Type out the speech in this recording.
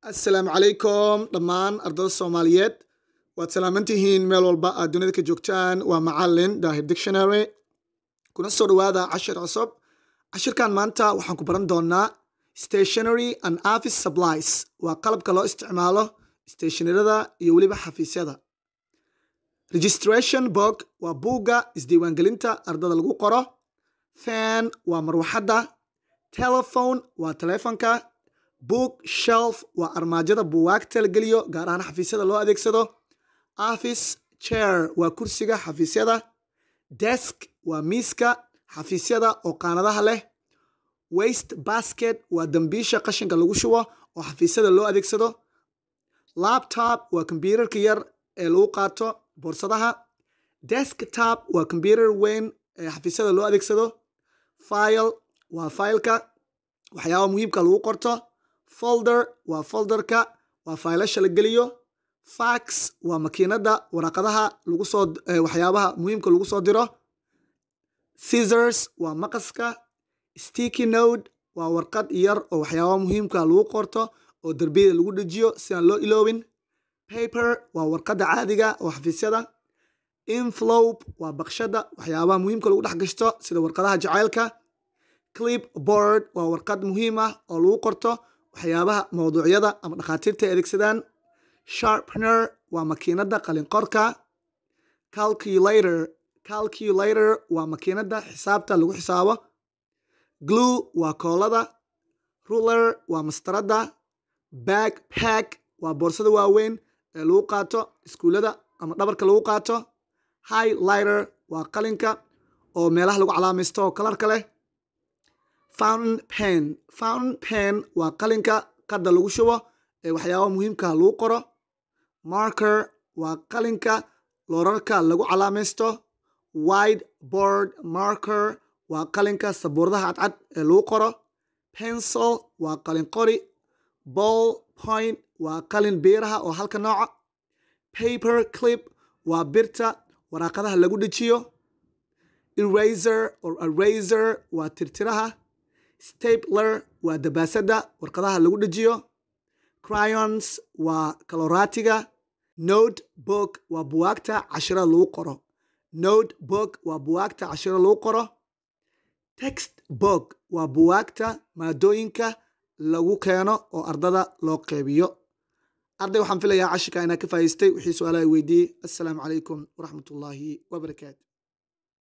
assalaamu calaykum dhammaan ardada soomaaliyeed waad salaamantihiin meel walba aad dunida ka joogtaan waa macalin daahir dictionary kuna soo dhawaada cashir cusub cashirkan maanta waxaan ku baran doonaa stationary and office supplies waa qalabka loo isticmaalo stationarada iyo weliba xafiisyada registration book waa buugga isdiiwaangelinta ardada lagu qoro fan waa marwaxadda telephone waa telefonka book shelf waa armaajada buugaagta la geliyo gaar ahaan xafiisyada loo adeegsado office chair waa kursiga xafiisyada desk waa miiska xafiisyada oo qaanadaha leh waste basket waa dambiisha qashinka lagu shubo oo xafiisyada loo adeegsado laptop waa kombyuutarka yar ee lagu qaato boorsadaha desktop waa kombyuutar weyn ee xafiisyada loo adeegsado file waa faylka waxyaaba muhiimka lagu qorto folder waa folderka waa faylasha la geliyo fax waa makiinada waraqadaha lagu soo waxyaabaha muhiimka lagu soo diro scissors waa maqaska sticky note waa warqad yar oo waxyaabaha muhiimka lagu qorto oo derbiyada lagu dhejiyo si aan loo iloobin paper waa warqadda caadiga oo xafiisyada inflope waa baqshada waxyaabaha muhiimka lagu dhex gashto sida warqadaha jacaylka clipboard waa warqad muhiim ah oo lagu qorto waxyaabaha mawduucyada ama dhakhaatiirta ay adeegsadaan sharpner waa makiinada qalinqorka calculator calculator waa makiinada xisaabta lagu xisaabo glue waa koolada ruler waa mastarada backpack waa boorsada waaweyn ee lagu qaato iskuullada ama dhabarka lagu qaato highlighter waa qalinka oo meelaha lagu calaamaysto oo kalarka leh fountain pen fountain pen waa qalinka qadda lagu shubo ee waxyaabaha muhiimka lagu qoro marker waa qalinka loorarka lagu calaamaysto wide board marker waa qalinka sabuuradaha cadcad ee lagu qoro pencil waa qalin qori ball point waa qalin biiraha oo halka nooca paper clip waa birta waraaqadaha lagu dhejiyo eraser or eraser waa tirtiraha stapler waa dabaasada warqadaha lagu dhejiyo cryons waa kaloraatiga note book waa buwaagta cashirada lagu qoro note book waa buwaagta cashirada lagu qoro text book waa buwaagta maadooyinka lagu keeno oo ardada loo qeybiyo arday waxaan filayaa cashirka inaa ka faa'iistay wixii su-aalaha weydiiyey assalaamu calaykum waraxmat ullaahi wabarakaatu